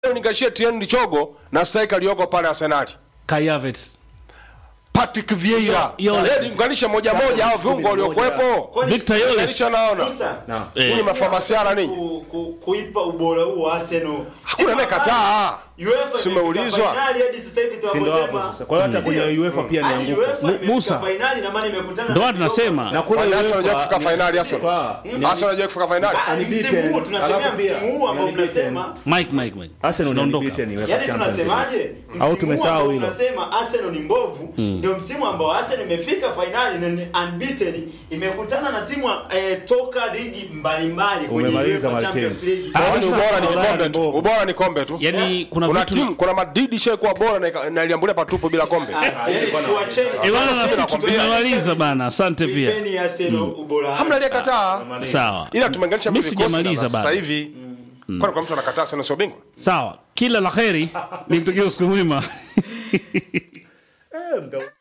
labda uninganishie Tien Lichogo na striker aliyoko pale Arsenali Kai Havertz. Patrick Vieira Yoles. Yaani unganisha moja moja hao viungo waliokuwepo Victor Yoles. Unganisha naona Musa, Eh. Ninyi mafamasiara ninyi ku- ku- kuipa ubora huu Arsenal. Hakuna anayekataa. UEFA Si imefika umeulizwa? finali hadi sasa hivi Si ndo hapo tunaposema. sasa. Kwa hiyo hata kwenye Ndio. UEFA pia Hadi nianguka. UEFA Mu- imefika Musa. finali na maana imekutana Ndio na maana tunasema Na kule Kwani Arsenal UEFA hajafika ni- finali Arsenal? Kwa- ni- Arsenal hajawahi kufika finali Ah, unbeaten. msimu huu tunasemea Alafu pia, msimu huu ambao unbeaten. mnasema Mike Mike Mike. Arsenal ni Tunaondoka. unbeaten UEFA Yaani Champions League. tunasemaje? Au Msimu huu tumesahau ambao hilo? tunasema Arsenal ni mbovu, ndio msimu ambao Arsenal imefika finali na ni unbeaten, imekutana na timu eh, toka ligi mbalimbali kwenye Umemaliza, UEFA Martin. Champions League. Ah, Kwani sasa- ubora ni ubora kikombe ni tu mbovu. ubora ni kombe tu Yaani kuna kuna vitu timu kuna Madrid ishaikuwa bora na ika- na iliambulia patupu bila kombe Yaani tuacheni. Eh, bwana, Sasa nafikiri nakwambia. tumemaliza bana. Asante pia. Ipeni Arsenal ubora. hamna aliyekataa Sawa. ila tumeunganisha Mimi vikosi na sijamaliza sasa bado. hivi kwani kwa mtu anakataa sana sio bingwa Sawa. Kila la kheri. Nikutakia usiku mwema. Eh, mda-